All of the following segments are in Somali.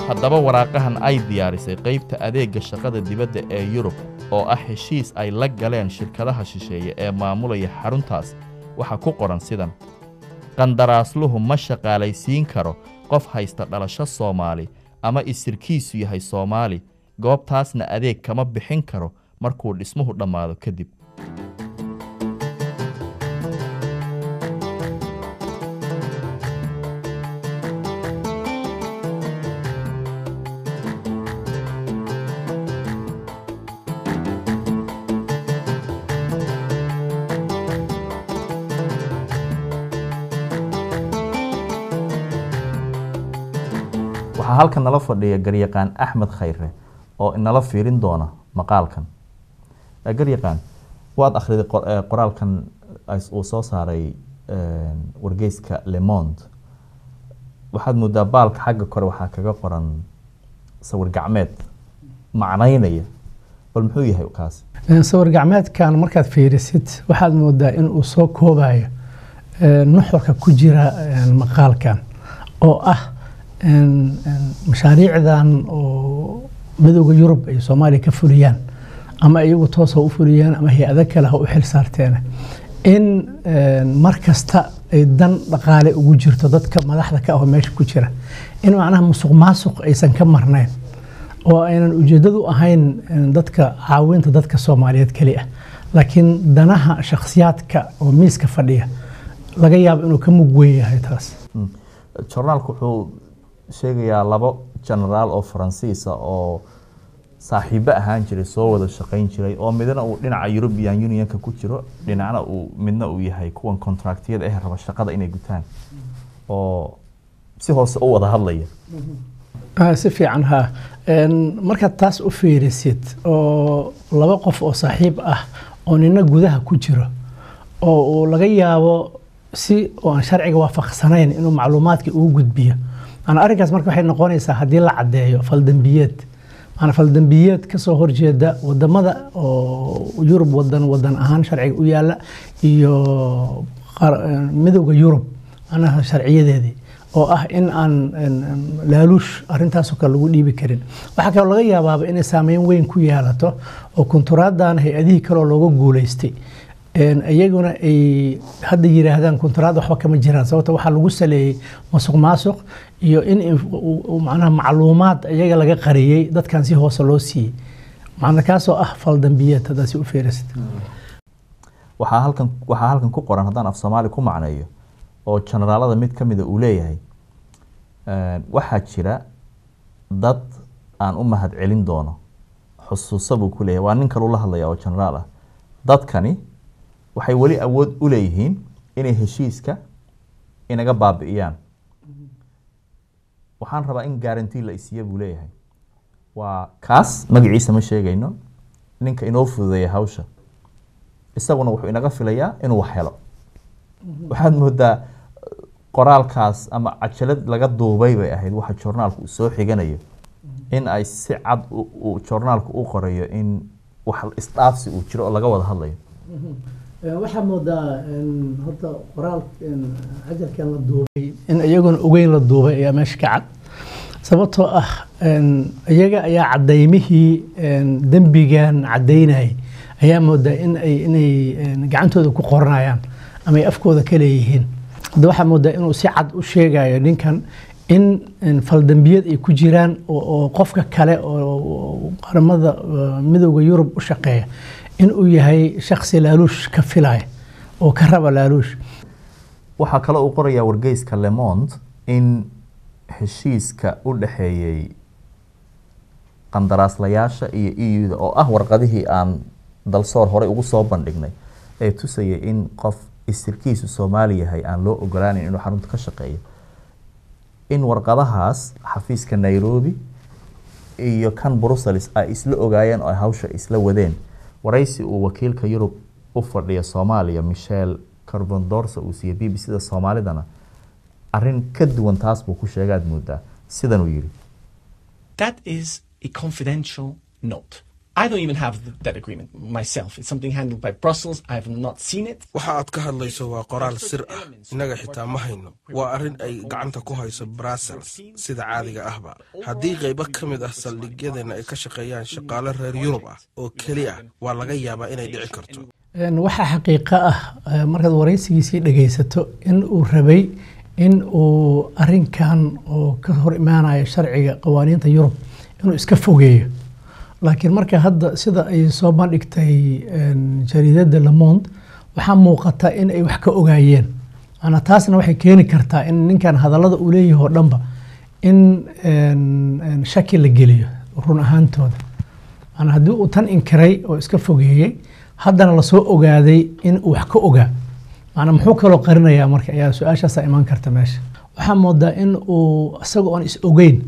haddaba waraaqahan ay diyaarisay qaybta adeegga shaqada dibadda ee yurub oo ah heshiis ay la galeen shirkadaha shisheeye ee maamulaya xaruntaas waxaa ku qoran sidan qandaraasluhu ma shaqaalaysiin karo qof haysta dhalasho soomaali ama isirkiisu yahay soomaali goobtaasna adeeg kama bixin karo markuu dhismuhu dhammaado kadib waxaa halkan nala fadhiya garyaqaan axmed khayre oo inala fiirin doona maqaalkan Eh, garyaqaan waad akhriday qor- eh, qoraalkan ay- uu soo saaray eh, wargeyska le monde waxaad moodaa baalka xagga kore waxaa kaga qoran sawir gacmeed macnaynaya bal muxuu yahay kaasi sawir gacmeedkan markaad fiirisid waxaad moodaa in uu soo koobayo eh, nuxurka ku jira eh, maqaalkan oo ah en- en mashaariicdan oo midooda yurub ay soomaaliya ka fuliyaan ama iyagu toos ha u fuliyaan ama hay-ado kale ha u xil saarteen in en, mar kasta ay dan dhaqaale ugu jirto dadka madaxda ka ah oo meesha ku jira in macnaha musuq maasuq aysan ka marnayn oo aynan ujeedadu ahayn en, dadka caawinta dadka soomaaliyeed keli ah laakiin danaha shakhsiyaadka oo miiska fadhiya laga yaabo inuu ka mug weyn yahay taas Mm. journaalku wuxuu sheegayaa labo genaraal oo faransiisa oo saaxiibo ahaan jiray soo wada shaqayn jiray oo midna uu dhinaca European Unionka ku jiro dhinacna uu midna uu yahay kuwan contractiyada eh raba shaqada inay gutaan oo si hoose u wada hadlaya Ah, si fiican ha En, markaad taas u fiirisid oo laba qof oo saaxiib ah oo nina gudaha ku jiro oo uu laga yaabo si oo aan sharciga waafaqsanayn inuu macluumaadkii ugu gudbiyo maana arrinkaas marka waxay noqonaysaa haddii la caddeeyo faldambiyeed maana faldambiyeed ka soo horjeeda wadamada oo yurub wadan wadan ahaan sharciga u yaala iyo qar- eh, midowda yurub anaha sharciyadeedii oo ah in aan en- en laaluush arrintaasoo kale lagu dhiibi karin waxaa kaloo laga yaabaaba inay saameyn weyn ku yeelato oo kunturaaddan hay-adihii kaloo looga guuleystay En, iyaguna ay hadda yiraahdaan kunturaad waxba kama jiraan sababta waxaa lagu saleeyey masuq maasuq iyo in inf- uu- uu macnaha macluumaad iyaga laga qariyey dadkan si hoose loo siiyey macna kaasoo ah faldambiyeed haddaad si u fiirisid waxaa halkan waxaa halkan ku qoran haddaan af soomaali ku macneeyo oo generaalada mid ka mida uu leeyahay eh, waxaa jira dad aan u mahad celin doono xusuusa buu ku leeyahay waa nin kaluu la hadlaya oo generaal ah dadkani waxay weli awood u leeyihiin inay heshiiska inaga baabi'iyaan waxaan rabaa in guarantee la isiiya buu leeyahay waa kaas magaciisa ma sheegayno ninka inoo fududeeya hawsha isaguna wuxuu inaga filayaa inuu wax helo waxaad moodaa qoraalkaas ama cajalad laga duubay bay ahayd waxa joornaalku uu soo xiganayo in ay si cad u- uu joornaalku u qorayo in wax isdhaafsi uu jiro oo laga wada hadlayo waxaa moodaa horta qoraal cajalkan la duubay in iyaguna ogeyn la duubay ayaa meesha ka cad sababtoo ah iyaga ayaa cadaymihii dembigan cadaynayay ayaa moodaa in ay inay gacantooda ku qoranayaan ama ay afkooda ka leeyihiin hadda waxaa moodaa inuu si cad u sheegayo ninkan in faldambiyad ay ku jiraan oo oo qofka kale oo qaramada eh, midowda yurub u shaqeeya in uu yahay shakhsi laaluush ka filaya oo ka raba laaluush waxaa kale uu qorayaa wargeyska Le Monde in heshiiska u dhexeeyey qandaraaslayaasha iyo EU-da oo ah warqadihii aan dalsoor horey ugu soo bandhignay ee tusayay in qof isirkiisu Soomaali yahay aan loo ogolaanin inuu xarunta ka shaqeeyo in warqadahaas xafiiska Nairobi iyo kan Brussels ay isla ogaayeen oo ay hawsha isla wadeen waraysi uu wakiilka Yurub u fadhiya Soomaaliya Michel Carbondorso uu siiyey BBC-da Soomaalidana arrin ka duwan taas buu ku sheegaad moodaa sidan uu yidhi That is a confidential note. I don't even have th- that agreement myself. It's something handled by Brussels. I have not seen it. waxa aad ka hadlayso waa qoraal sir ah innaga xitaa ma hayno waa arrin ay gacanta ku hayso brussels sida caadiga ahba haddii qaybo ka mid ah saldhigyadeenna ay ka shaqeeyaan shaqaale reer yurub ah oo keli ah waa laga yaabaa inay dhici karto Een, waxaa xaqiiqo ah eh, markaad waraysigiisii dhegaysato in uu rabay in uu arinkan oo ka hor imaanaya sharciga qawaaniinta yurub inuu iska fogeeyo laakiin marka hadda sida ay soo bandhigtay een, jariidada le monde waxaa muuqata in ay wax ka ogaayeen maanaa taasna waxay keeni kartaa in ninkan hadallada uu leeyahay oo dhanba in een, een, shaki la geliyo run ahaantooda maanaa haddii uu tan inkiray oo iska fogeeyey haddana lasoo ogaaday in uu wax ka ogaa maanaa muxuu kaloo qarinayaa marka ayaa su-aashaasaa imaan karta meesha waxaa moodaa in uu isaga oon is ogeyn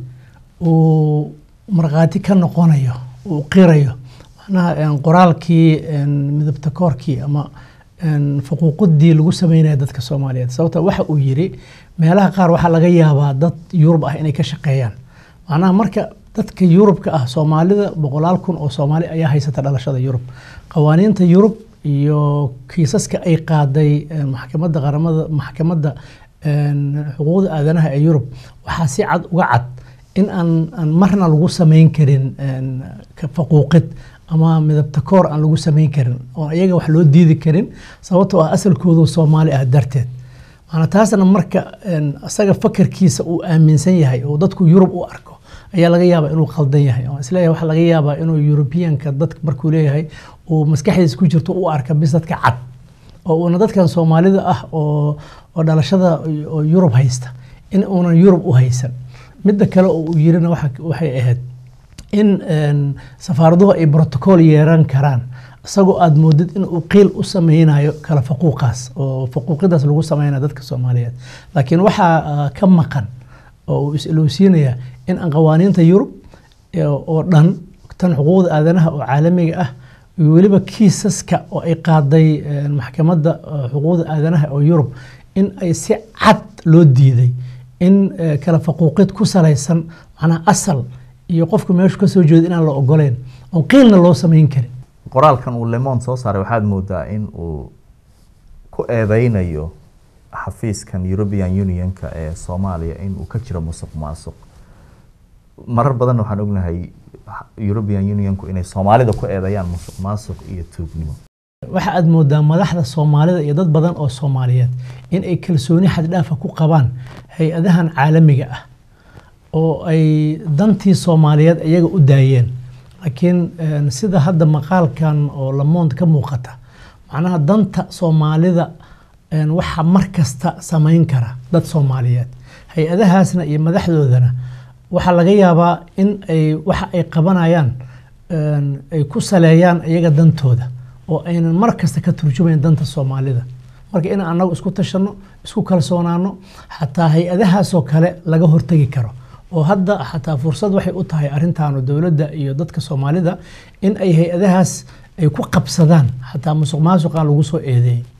uu markhaati ka noqonayo uu qirayo macnaha een, qoraalkii een, midabta koorkii ama een, faquuqadii lagu sameynaya dadka soomaaliyeed sababta waxa uu yiri meelaha qaar waxaa laga yaabaa dad yurub ah inay ka shaqeeyaan macnaha marka dadka yurubka ah soomaalida boqolaal kun oo soomaali ayaa haysata dhalashada yurub qawaaniinta yurub iyo kiisaska ay qaaday een, maxkamadda qaramada maxkamadda een, xuquuqda aadanaha ee yurub waxaa si cad uga cad in aan, aan marna lagu samayn karin een, ka faquuqid ama midabta koor aan lagu samayn karin oo iyaga wax loo diidi karin sababtoo ah asalkoodu soomaali ah darteed maana taasna marka een, isaga fakarkiisa uu aaminsan yahay oo dadku yurub u arko ayaa laga yaabaa inuu khaldan yahay oo isleeyahay waxaa laga yaabaa inuu yurubiyanka dadka markuu leeyahay uu maskaxdiisa ku jirto u arka bis dadka cad oo uuna dadkan soomaalida ah oo oo dhalashada oo yurub haysta in uunan yurub u haysan midda kale oo uu yirina waxa- waxay ahayd in een, safaaraduhu ay brotocool yeeran karaan isagoo aad moodid in uu qiil u sameynayo kala faquuqaas oo faquuqidaas lagu sameynayo dadka soomaaliyeed laakiin waxaa ah, ka maqan oo uu is-ilowsiinaya in aan qawaaniinta yurub ee, oo dhan tan xuquuqda aadanaha oo caalamiga ah iyo weliba kiisaska oo ay qaaday een, maxkamadda eh, xuquuqda aadanaha oo yurub in ay si cad loo diiday in eh, kala faquuqid ku salaysan macnaha asal iyo qofku meeshu ka soo jeedo inaan la ogoleyn oon qiilna loo samayn karin qoraalkan uu lemon soo saaray waxaad moodaa in uu ku eedeynayo xafiiskan european unionka ee soomaaliya in uu ka jiro musuq maasuq marar badan waxaan ognahay european unionku inay soomaalida ku eedeeyaan musuq maasuq iyo tuugnimo waxa aad moodaa madaxda soomaalida iyo dad badan oo soomaaliyeed in ay kalsooni xaddhaafa ku qabaan hay-adahan caalamiga ah oo ay dantii soomaaliyeed iyaga u daayeen laakiin een, sida hadda maqaalkan oo lamond ka muuqata macnaha danta soomaalida een, waxa mar kasta samayn kara dad soomaaliyeed hay-adahaasna iyo madaxdoodana waxaa laga yaabaa in ay waxa ay qabanayaan een, ay ku saleeyaan iyaga dantooda oo aynan mar kasta ka turjumayn danta soomaalida marka in annagu isku tashanno isku kalsoonaano xataa hay-adahaasoo kale laga hortegi karo oo hadda xataa fursad waxay u tahay arrintaanu dowladda iyo dadka soomaalida in ay hay-adahaas ay ku qabsadaan xataa musuq maasuqan lagu soo eedeeyey